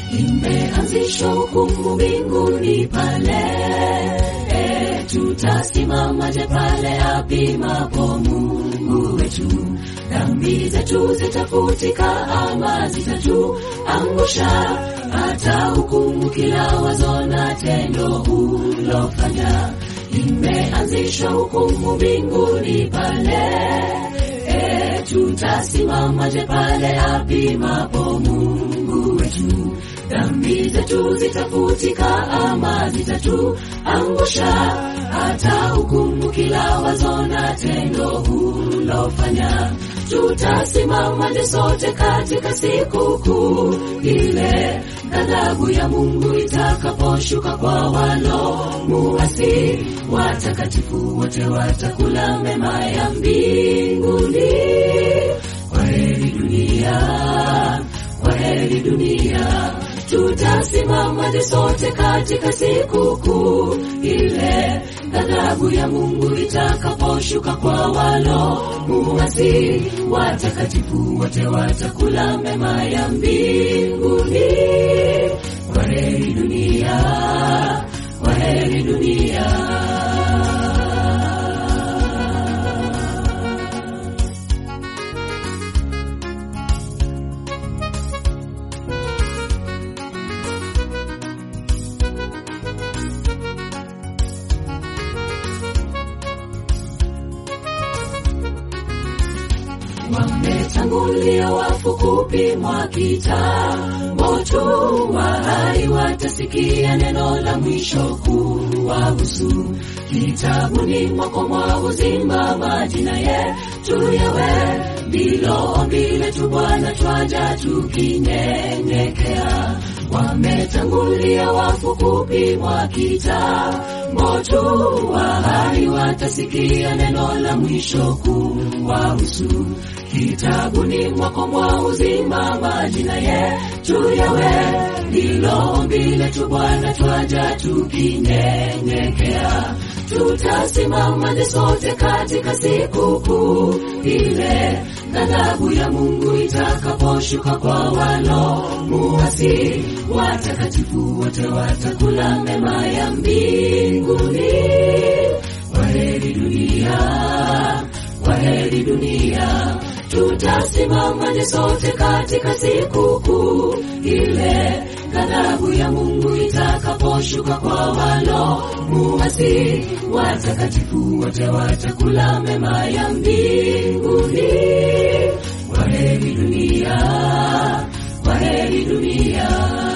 imeanzishwa hukumu mbinguni pale e, tutasimamaje pale apimapo Mungu wetu? Dhambi zetu zitafutika ama zitatuangusha? Hata hukumu kila wazo na tendo ulofanya. Imeanzishwa hukumu mbinguni pale e, tutasimamaje pale apimapo Mungu wetu? Dhambi zetu zitafutika ama zitatuangusha? Hata hukumu kila wazo na tendo ulofanya. Tutasimamaje sote katika siku kuu ile, ghadhabu ya Mungu itakaposhuka kwa walo muasi? Watakatifu wote watakula mema ya mbinguni. Kwaheri dunia, kwaheri dunia. Tutasimamaje sote katika siku kuu ile, ghadhabu ya Mungu itakaposhuka kwa walo muasi? Watakatifu wote watakula mema ya mbinguni. Kwaheri dunia, kwaheri dunia. Wametangulia wafu kupimwa kitambo tu, wahai watasikia neno la mwisho kuwahusu. Kitabuni mwako mwa uzima majina yetu yawe, ndilo ombi letu Bwana, twaja tukinyenyekea. Wametangulia wafu kupimwa kitambo tu, wahai watasikia neno la mwisho kuwahusu. Kitabuni mwako mwa uzima majina yetu yawe, ndilo ombi letu Bwana, twaja tukinyenyekea. Tutasimamaje sote katika siku kuu ile, ghadhabu ya Mungu itakaposhuka kwa walo muasi? Watakatifu wote watakula mema ya mbinguni. Kwaheri dunia, kwaheri dunia. Tutasimamaje sote katika siku kuu ile, ghadhabu ya Mungu itakaposhuka kwa walo muasi? Watakatifu wote watakula mema ya mbinguni. Kwaheri dunia, kwaheri dunia.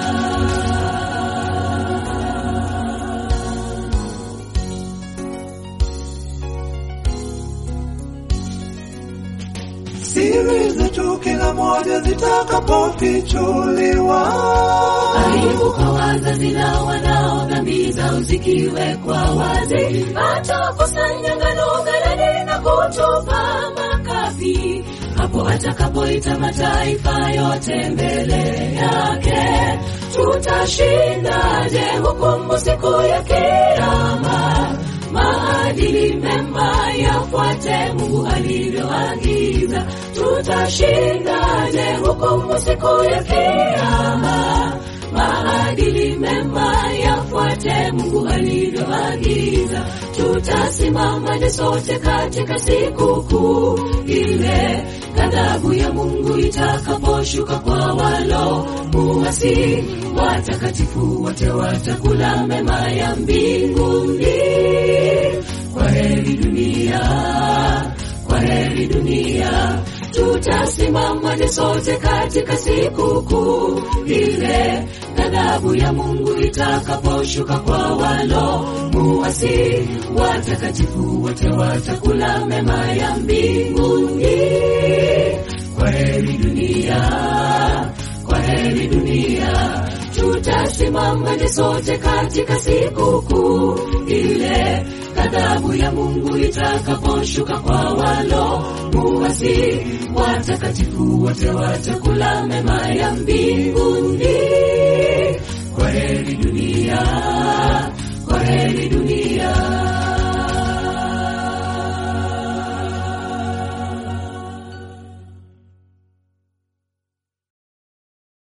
siri zetu kila moja zitakapofichuliwa. Aibu kwa wazazi na wanao, dhambi zao zikiwekwa wazi, atakusanya ngano ghalani na kutupa makapi. Hapo atakapoita mataifa yote mbele yake, tutashindaje hukumu siku ya Kiyama? Maadili mema yafuate Mungu alivyoagiza. Tutashindaje hukumu siku ya Kiyama? Maadili mema yafuate Mungu alivyoagiza. Tutasimamaje sote katika siku kuu ile, ghadhabu ya Mungu itakaposhuka kwa walo muasi? Watakatifu wote watakula mema ya mbinguni. Kwaheri dunia, kwaheri dunia. Tutasimamaje sote katika siku kuu ile, ghadhabu ya Mungu itakaposhuka kwa walo muasi? Watakatifu wote watakula mema ya mbinguni. Kwaheri dunia, kwaheri dunia. Tutasimamaje sote katika siku kuu ile, ghadhabu ya Mungu itakaposhuka kwa walo muasi? Watakatifu wote watakula mema ya mbinguni. Kwaheri dunia, kwaheri dunia.